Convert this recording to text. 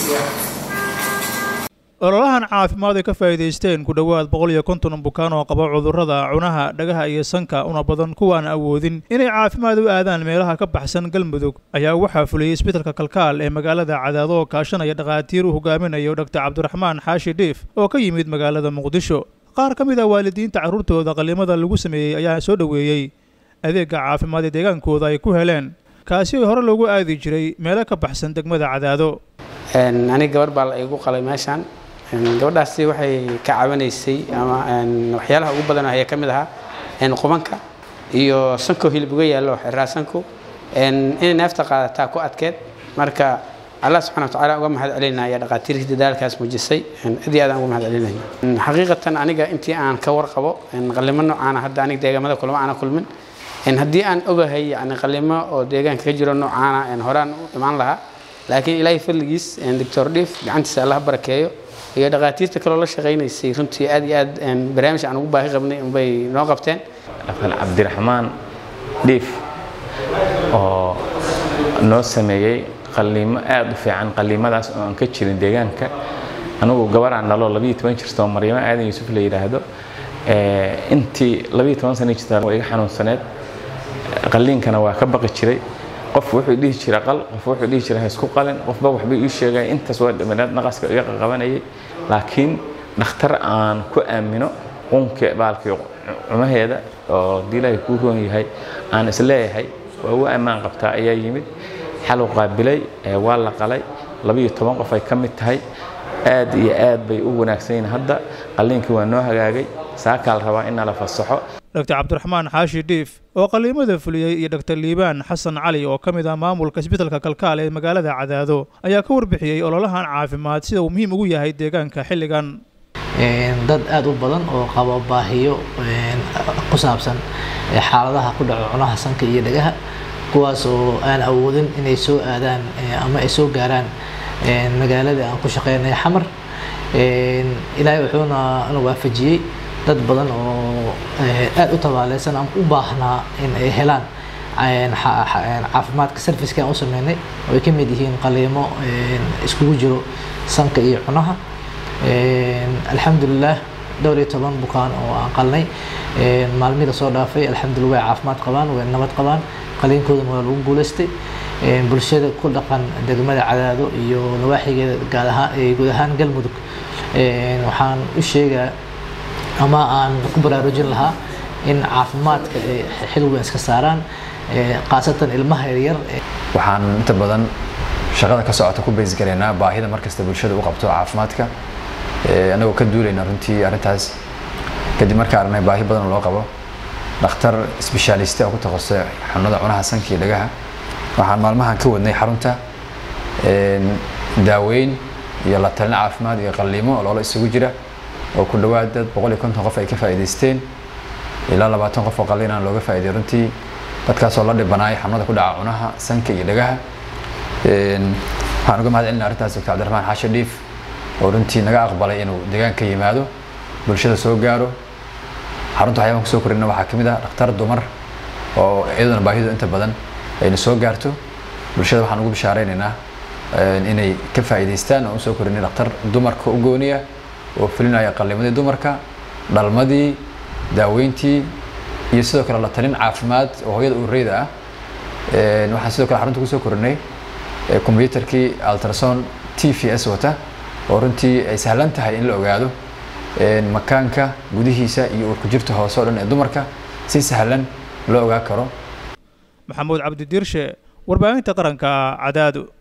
ololahan caafimaad ay ka faa'iidaysteen ku dhowaad boqol iyo konton bukaan oo qaba cudurrada cunaha dhagaha iyo sanka una badan kuwaan awoodin inay caafimaad u aadaan meelaha ka baxsan galmudug ayaa waxaa fuliyey isbitalka kalkaal ee magaalada cadaado oo kaashanaya dhakhaatiir uu hogaaminayo dhaktar cabdiraxmaan xaashi dhiif oo ka yimid magaalada muqdisho qaar ka mid ah waalidiinta carruurtooda qallimada lagu sameeyey ayaa soo dhoweeyey adeegga caafimaad ee deegaankooda ay ku heleen kaasi oo hore loogu aadi jiray meelo ka baxsan degmada cadaado aniga gabar baa la igu qalay meeshaan gabadhaasi waxay ka caawinaysay ama waxyaalaha ugu badan ayaa ka mid ahaa qubanka iyo sanko hilib uga yaallo xiraa sanko inay neefta qaadataa ku adkeed marka allah subxana watacaala uga mahad celinaya dhaqaatiirkii dadaalkaas muujisay aad iyo aad aan uga mahad celinaya xaqiiqatan aniga intii aan ka warqabo qalimo noocaana hadda aniga deegaamada kulama aana kulmin haddii aan ogahay yani qalimo oo deegaanka ka jiro noocaana horaan u imaan lahaa laakiin ilaahay fadligiis doctor dhiif gacantiisa allah barakeeyo iyo dhakhaatiirta kaloo la shaqaynaysay runtii aad iyo aad barnaamij aan ugu baahi qabnay unbay noo qabteen dhaktar cabdiraxmaan dhiif oo noo sameeyey qalliimo aad u fiican qalliimadaas oo aan ka jirin deegaanka anugu gabaraan dhalo labiyo toban jirtoo maryamo aadan yuusuf la yidhaahdo intii labiyo toban sana jirta waa iga xanuunsaneed qalliinkana waa ka baqi jiray qof wuxuu dhihi jira qal qof wuxuu dhihi jira ha isku qalin qofba waxbay ii sheegay intaas waa dhamaanaad naqaska iga qabanayay laakiin dhakhtar aan ku aamino qunka baalkii cumaheeda oo haddii ilaahay kuu roon yahay aan isleeyahay waa u ammaan qabtaa ayaa yimid xaluu qaabilay waa la qalay labiyo toban qof ay ka mid tahay aad iyo aad bay u wanaagsan yihiin hadda qalliinkii waa noo hagaagay saakaa la rabaa in la fasaxo dhaktar cabdiraxmaan xaashi dhiif oo qalliimada fuliyey iyo dhaktar liibaan xasan cali oo ka mid ah maamulka isbitalka kalkaal ee magaalada cadaado ayaa ka warbixiyey ololahan caafimaad sida uu muhiim ugu yahay deegaanka xilligan dad aada u badan oo qabo baahiyo ku saabsan xaaladaha ku dhaco cunaha sanka iyo dhagaha kuwaas oo aan awoodin inay soo aadaan ama ay soo gaaraan magaalada aan ku shaqeynay xamar ilaahay wuxuuna na waafajiyey dad badan oo aada u tabaaleysan ama u baahnaa in ay helaan caafimaadka serviceka aan u sameynay oo ay ka mid yihiin qaliimo iskugu jiro sanka iyo cunaha alxamdulilah dhowr iyo toban bukaan oo aan qalnay maalmihii lasoo dhaafay alxamdulillah way caafimaad qabaan way nabad qabaan qaliinkoodana waa lagu guulaystay bulshada ku dhaqan degmada cadaado iyo nawaaxigeeda gaad ahaan guud ahaan galmudug waxaan u sheegaa ama aan ku baraarujin lahaa in caafimaadka ay xil weyn iska saaraan khaasatan ilmaha yaryar waxaan inta badan shaqada ka socota ku bays garaynaa baahida markasta bulshada u qabto caafimaadka anagoo ka duulayna runtii arrintaas kadib markaa aragnay baahi badan loo qabo dhakhtar sbeshaaliste oo ku takhasusay xanuunada cunaha sanka iyo dhagaha waxaan maalmahan ka wadnay xarunta daaweyn iyo la talin caafimaad iyo qalliimo oo loola isugu jira oo ku dhowaad dad boqol iyo konton qof ay ka faa'iidaysteen ilaa labaatan qof oo qalliin aan looga faa'iiday runtii dadkaasoo la dhibanaay xanuunada ku dhaca cunaha sanka iyo dhagaha waxaan uga mahad celinaa arrintaas doctor cabdiraxmaan xaashi dhiif oo runtii naga aqbalay inuu deegaanka yimaado bulshada soo gaaro xarunta waxyaaban kusoo korina waxaa ka mid ah dhakhtar dumar oo iyaduna baahidu inta badan ayna soo gaarto bulshada waxaan ugu bishaaraynaynaa inay ka faa'iidaystaan oo usoo korinay dhakhtar dumarka u gooniya oo fulinaya qallimadii dumarka dhalmadii daaweyntii iyo sidoo kale la talin caafimaad oo hooyada ureyda ah waxaan sidoo kale xarunta kusoo korinay combyutarkii ultrason t v s wata oo runtii ay sahlan tahay in la ogaado makaanka gudihiisa iyo uurku jirta hoose oo dhan ee dumarka si sahlan loo ogaa karo maxamuud cabdi diirshe warbaahinta qaranka cadaado